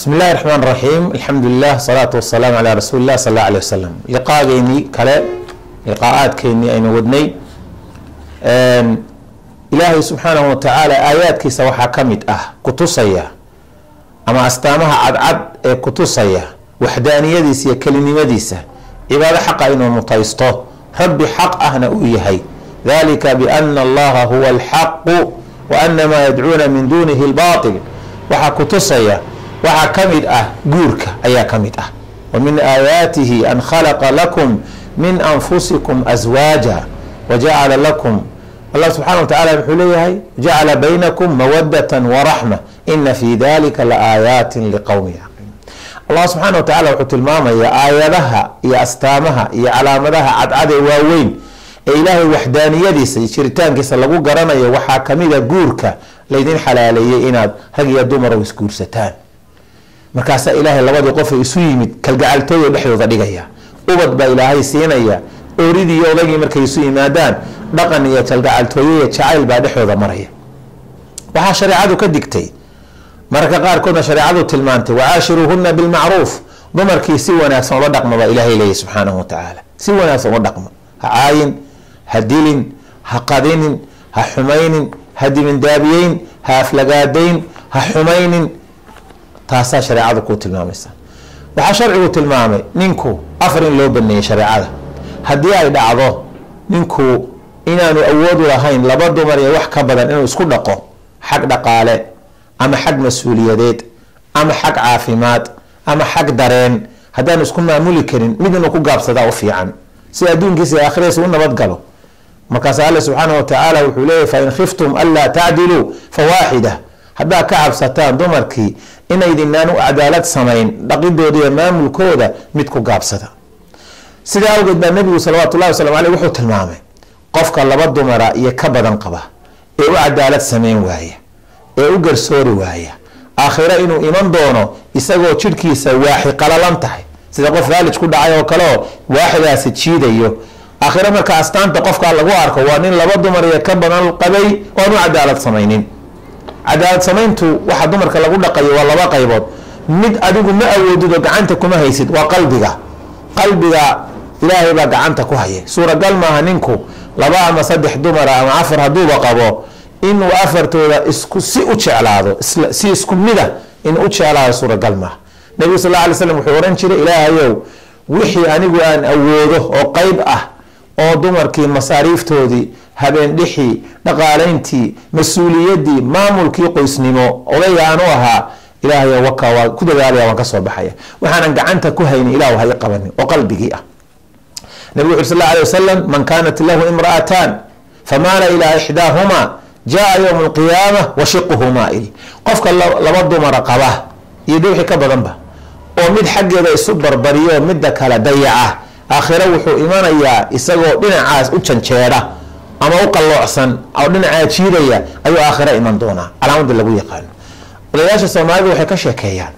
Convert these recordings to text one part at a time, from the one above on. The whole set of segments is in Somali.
bismi illahi raxmaan raxiim alxamdulilah asalaatu wasalaamu calaa rasuuli illah sal alla alay wasalam liqaageynii kale liqaa-aadkeynii aynu wadnay ilaahay subxaanahu watacaala aayaadkiisa waxaa ka mid ah kutusaya ama astaamaha cadcad ee kutusaya waxdaaniyadiisa iyo kelinimadiisa cibaado xaqa inuu mutaysto rabbi xaq ahna uu yahay dalika biana allaha huwa alxaqu wa ana maa yadcuuna min dunihi lbatil waxaa kutusaya waxaa ka mid ah guurka ayaa ka mid ah wa min aayaatihi an khalaqa lakum min anfusikum aswaaja wajacala lakum allah subxana wa tacala wuxuu leeyahay jacala baynakum mawadatan waraxma ina fi dalika la aayaatin liqowmi yaqiin allah subxaana wa tacala wuxuu tilmaamayaa aayadaha iyo astaamaha iyo calaamadaha cadcad ee waaweyn ee ilaahay waxdaaniyadiisa iyo jiritaankiisa lagu garanayo waxaa kamida guurka laydin xalaaleeyey inaad rag iyo dumar isguursataan markaasaa ilaahay labadii qofay isu yimid kalgacaltooyo dhexdooda dhigaya ubad baa ilaahay siinaya ooridii iyo odagii markay isu yimaadaan dhaqan iyo kalgacaltooyo iyo jacayl baa dhexdooda maraya waxaa shareecadu ka digtay mararka qaarkoodna shareecadu tilmaantay wacaashiruuhuna bilmacruuf dumarkii si wanaagsan ula dhaqma baa ilaahay leeyahy subxaanahu watacaala si wanaagsan ula dhaqma ha caayin ha dilin ha qadinin ha xumaynin ha dibindaabiyeyn ha aflagaadayn ha xumaynin taasaa shareecadu kuu tilmaamaysa waxaa sharcigu tilmaamay ninku afar in loo baneeyey shareecada haddii ay dhacdo ninku inaanu awoodu lahayn laba dumar iyo wax ka badan inuu isku dhaqo xag dhaqaale ama xag mas-uuliyadeed ama xag caafimaad ama xag dareen haddaanu isku maamuli karin mid inuu ku gaabsadaa u fiican si adduunkiisa iyo aakhiradiisa u nabadgalo markaas alle subxaana wa tacaala wuxuu leeyahy fain khiftum anlaa tacdiluu fawaaxida haddaa ka cabsataan dumarkii inaydinaan u cadaalad samayn dhaqidooda iyo maamulkooda mid ku gaabsada sidaa awgeed baa nebigu salawaatu llahi waslamu aleyh wuxuu tilmaamay qofka laba dumara iyo ka badan qaba ee u cadaalad samayn waaya ee u garsoori waaya aakhiro inuu iman doono isagoo jidhkiisa waaxi qalalan tahay sida qof faalij ku dhacay oo kaleoo waaxidaasi jiidayo aakhiro marka astaanta qofkaa lagu arko waa nin laba dumar iyo ka badan qabay oan u cadaalad samaynin cadaalad samayntu waxa dumarka lagu dhaqayo waa laba qaybood mid adigu ma awoodid oo gacanta kuma haysid waa qalbiga qalbiga ilaahay baa gacanta ku haya suuragal maaha ninku laba ama saddex dumara ama afar hadduuba qabo inuu afartooda isku si u jeclaado si isku mida in u jeclaado suuragal maaha nebigu sal alay slam wuxuu ohan jiray ilaahayow wixii anigu aan awoodo oo qeyb ah oo dumarkii masaariiftoodii habeen dhixii dhaqaalayntii mas-uuliyadii maamulkii qoysnimo odayga aan u ahaa ilaahay waka waa ku dadaalaya waan kasoo baxaya waxaanan gacanta ku haynin ilah ha i qabanin oo qalbigii ah nabig wuxu sal alay wasalam man kaanat lahu imra'atan famaala ilaa ixdaahuma jaa yowma alqiyaama wa shiquhu maail qofka laba dumara qaba iyo de wixii ka badanba oo mid xaggeeda isu barbariyo midda kale dayaca aakhiro wuxuu imanayaa isagoo dhinacaas u janjeedha ama u qalloocsan oo dhinacaa jiidaya ayuu aakhiro iman doonaa calaamada lagu yaqaano odayaasha soomaalida waxay ka sheekeeyaan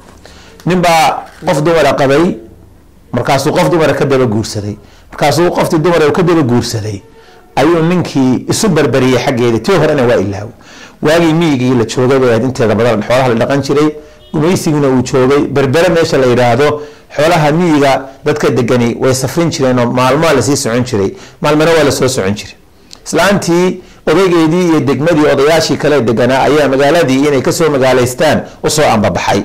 ninbaa qof dumara qabay markaasuu qof dumara ka daba guursaday markaasuu qoftii dumar ka daba guursaday ayuu ninkii isu barbariyey xaggeeda tii horena waa ilaawo waagii miyigii la joogay bay ahayd inteeda badan xoolaha la dhaqan jiray gumaysiguna uu joogay berbere meesha la yidhaahdo xoolaha miyiga dadka degani way safrin jireen oo maalmaa lasii socon jiray maalmana waa lasoo socon jiray islaantii odaygeedii iyo degmadii odayaashii kale deganaa ayaa magaaladii inay kasoo magaalaystaan usoo ambabaxay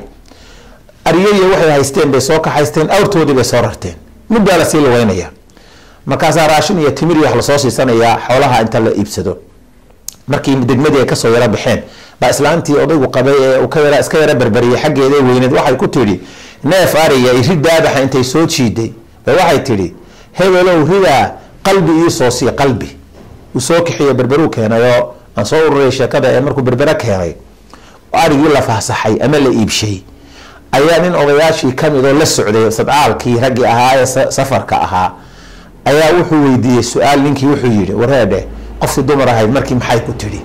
aryaiyo waxay haysteen bay soo kaxaysteen awrtoodii bay soo rarteen muddaa lasii lugeynaya markaasaa raashin iyo timir iyo wax lasoo siisanayaa xoolaha inta la iibsado markii degmadii ay kasoo yaro baxeen baa islaantii odaygu qabay ee ka yara iska yaro berberiyay xaggeeda weyneed waxay ku tidhi neef ariya iri daadaxa intay soo jiiday bay waxay tidhi hebelow ridaa qalbi iisoo sii qalbi uu soo kixiyo berberuu keenay oo aan soo ururay sheekada ee markuu berbere keenay arigii la faahsaxay ama la iibshay ayaa nin odayaashii kamid oo la socday sadcaalkii raggii ahaa ee safarka ahaa ayaa wuxuu weydiiyey su-aal ninkii wuxuu yihi wareedhe qofkii dumar ahayd markii maxay ku tidhi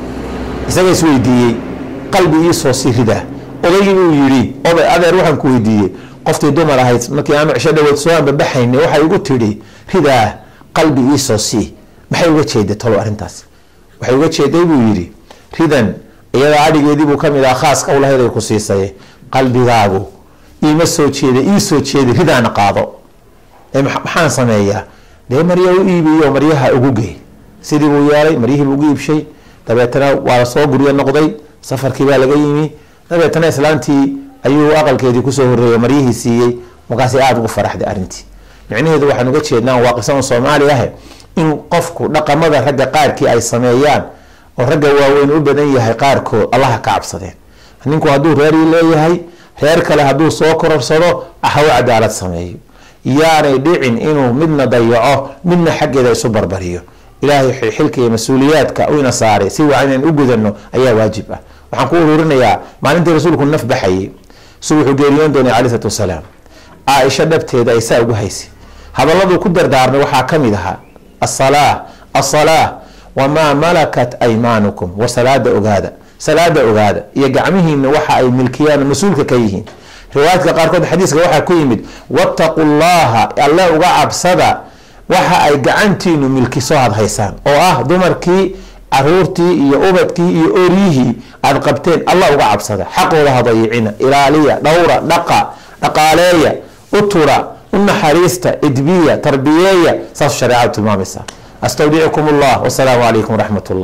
isaga is weydiiyey qalbi iisoo sii ridaa odaygii buu yidhi oday adeer waxaan ku weydiiyey qoftii dumar ahayd markii aanu cisho dhaweed soo ambabaxayn waxay igu tidhi ridaa qalbi iisoo sii maxay uga jeeday talo arrintaas waxay uga jeeday buu yidhi ridan iyada adhigeedii buu kamid aha khaaska ulahayd ay ku siisay qalbigaagu iima soo jeeda ii soo jeeda ridaana qaado ee maxaan sameeyaa dee marya u iibiyo maryaha ugu gey sidii buu yeelay maryihiibuu ugu iibshay dabeetana waa soo guryo noqday safarkii baa laga yimi dabeetana islaantii ayuu aqalkeedii kusoo horeeyay maryihii siiyey markaasi aada ugu faraxday arrintii micnaheedu waxaan uga jeednaa waa qisan soomaali ah in qofku dhaqamada ragga qaarkii ay sameeyaan oo ragga waaweyn u badan yahay qaarkood allaha ka cabsadeen ninku hadduu reerii leeyahay reer kale hadduu soo kororsado haw cadaalad sameeyo yaanay dhicin inuu midna dayaco midna xaggeeda isu barbariyo ilaahay xilka iyo mas-uuliyaadka ina saaray si waa inaan u gudano ayaa waajib ah waxaan ku ururinayaa maalintii rasuulku naf baxayay su wuxuu geeriyoon doonay cala isalaatu wasalaam caaisha dhabteeda ay saa ugu haysay hadalladuu ku dardaarmay waxaa ka mid ahaa asalaa asalaa wamaa malakat aymaanukum wa salaada ogaada salaada ogaada iyo gacmihiina waxa ay milkiyaan mas-uulka ka yihiin riwaayadka qaarkood xadiiska waxaa ku yimid wattaqu llaha alle uga cabsada waxa ay gacantiinu milkiso had haysaan oo ah dumarkii caruurtii iyo ubadkii iyo oryihii aad qabteen allah uga cabsada xaqooda hadayicina ilaaliya dhowra dhaqa dhaqaaleeya utura u naxariista idbiya tarbiyeeya saas shareecadu tilmaamaysa astawdicukum allah wasalaamu calaykum waraxmat ullah